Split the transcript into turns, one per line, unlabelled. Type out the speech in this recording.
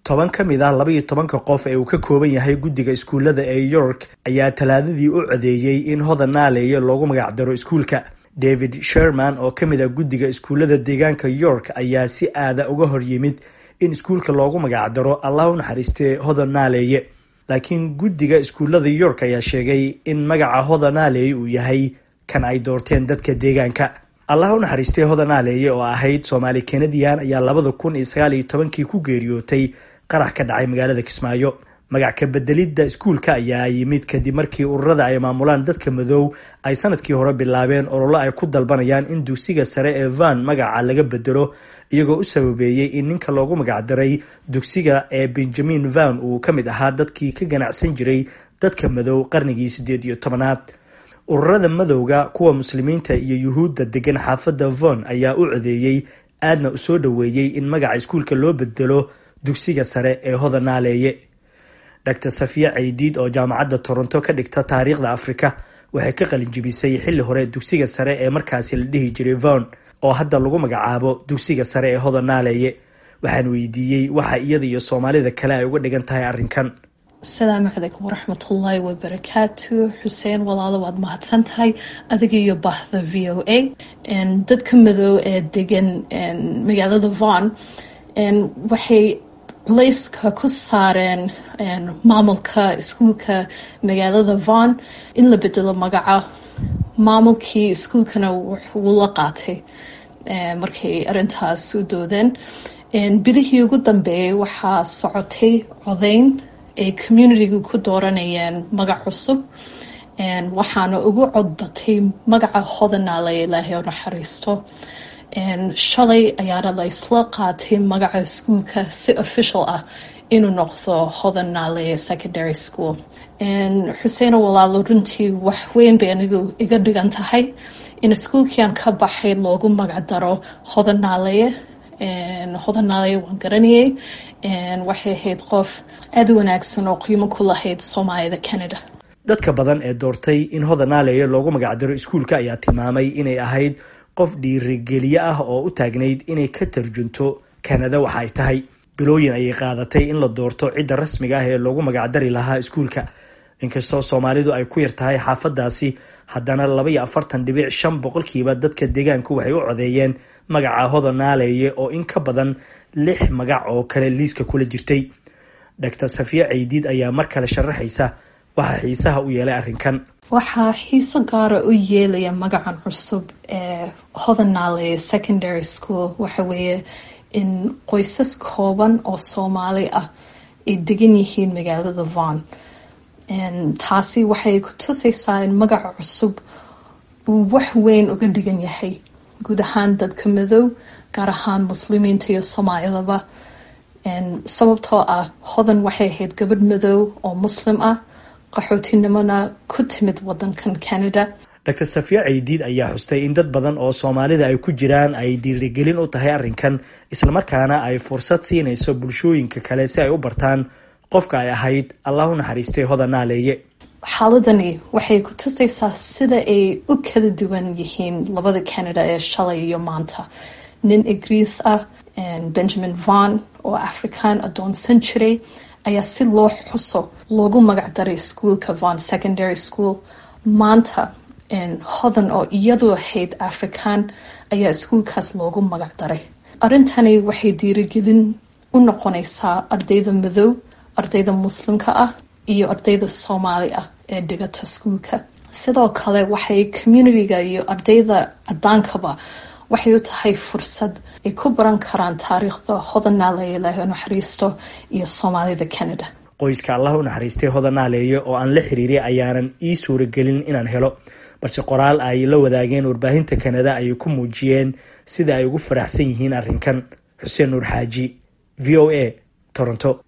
toban ka mid ah labaiyo tobanka qof ee uu ka kooban yahay guddiga iskuullada ee york ayaa talaadadii u codeeyey in hodan naaleeye loogu magacdaro iskuulka david sherman oo ka mid ah guddiga iskuullada deegaanka york ayaa si aada uga hor yimid in iskuulka loogu magacdaro allah u naxariistee hodan naaleeye laakiin guddiga iskuullada york ayaa sheegay in magaca hodan naaleeye uu yahay kan ay doorteen dadka deegaanka allah u naxariistay hodan naaleeye oo ahayd soomaali kanadian ayaa labada kun iyo sagaal iyo tobankii ku geeriyootay qarax ka dhacay magaalada kismaayo magac ka bedelidda iskuulka ayaa yimid kadib markii ururada ay maamulaan dadka madow ay sanadkii hore bilaabeen ololo ay ku dalbanayaan in dugsiga sare ee van magaca laga bedelo iyagoo u sababeeyey in ninka loogu magacdaray dugsiga ee benjamin van uu ka mid ahaa dadkii ka ganacsan jiray dadka madow qarnigii siddeed iyo tobanaad ururada madowga kuwa muslimiinta iyo yuhuudda degan xaafadda von ayaa u codeeyey aadna u soo dhoweeyey in magaca iskuulka loo bedelo dugsiga sare ee hodan naaleeye dr safiya caydiid oo jaamacadda toronto ka dhigta taariikhda afrika waxay ka qalinjibisay xilli hore dugsiga sare ee markaasi la dhihi jiray von oo hadda lagu magacaabo dugsiga sare ee hodan naaleeye waxaan weydiiyey waxa iyada iyo soomaalida kale ay uga dhigan tahay arrinkan
asalaamu calaykum waraxmatullaahi wabarakaatu xuseen walaalo waad mahadsan tahay adiga iyo bahda v o a dadka madow ee degan magaalada von waxay culayska ku saareen maamulka iskuulka magaalada von in la bedelo magaca maamulkii iskuulkana wuu la qaatay markay arintaas u doodeen bidihii ugu dambeeyay waxaa socotay codeyn ay communitiga ku dooranayeen magac cusub waxaana ugu codbatay magaca hodanaale ilaahay oo naxariisto shalay ayaana la isla qaatay magaca iskuulka si official ah inuu noqdo hodanaale secondary school xuseeno walaalo runtii wax weyn bay anigu iga dhigan tahay in iskuulkiiaan ka baxay loogu magacdaro hodanaaleye hodanaaleye waan garanayay waxay ahayd qof aada u wanaagsan oo qiimo ku lahayd soomaalida canada
dadka badan ee doortay in hodan naaleeye loogu magacdaro iskuulka ayaa tilmaamay inay ahayd qof dhiirigeliye ah oo u taagnayd inay ka tarjunto kanada waxa ay tahay bilooyin ayay qaadatay in la doorto cidda rasmiga ah ee loogu magacdari lahaa iskuulka inkastoo soomaalidu ay ku yar tahay xaafadaasi haddana laba iyo afartan dhibic shan boqolkiiba dadka deegaanku waxay u codeeyeen magaca hodan naaleeye oo in ka badan lix magac oo kale liiska kula jirtay dr safiya caydiid ayaa mar kale sharaxaysa waxaa xiisaha u yeelay arrinkan
waxaa xiiso gaara u yeelaya magacan cusub ee hodannaale secondary school waxa weeye in qoysas kooban oo soomaali ah ay degan yihiin magaalada von taasi waxay ku tusaysaa in magaca cusub uu wax weyn uga dhigan yahay guud ahaan dadka madow gaar ahaan muslimiinta iyo soomaalidaba sababtoo ah hodan waxay ahayd gabadh madow oo muslim ah qaxootinimona ku timid wadankan canada
dr safiya caydiid ayaa xustay in dad badan oo soomaalida ay ku jiraan ay dhiirigelin u tahay arrinkan islamarkaana ay fursad siinayso bulshooyinka kale si ay u bartaan qofka ay ahayd allah u naxariistay hodan naaleeye
xaaladani waxay ku tusaysaa sida ay u kala duwan yihiin labada canada ee shalay iyo maanta nin ingiriis ah benjamin von oo african adoonsan jiray ayaa si loo xuso loogu magacdaray iskuolka von secondary school maanta hodan oo iyadu ahayd african ayaa iskuolkaas loogu magacdaray arrintani waxay dhiirigelin u noqonaysaa ardayda madow ardayda muslimka ah iyo ardayda soomaali ah ee dhigata iskuolka sidoo kale waxay communitiga iyo ardayda cadaankaba waxay u tahay fursad ay ku baran karaan taariikhda hodan naaleeye ilaahay u naxariisto iyo soomaalida canada
qoyska allah u naxariistay hodan naaleeye oo aan la xiriiray ayaanan ii suuragelin inaan helo balse qoraal ay la wadaageen warbaahinta kanada ayay ku muujiyeen sida ay ugu faraxsan yihiin arrinkan xuseen nuur xaaji v o a toronto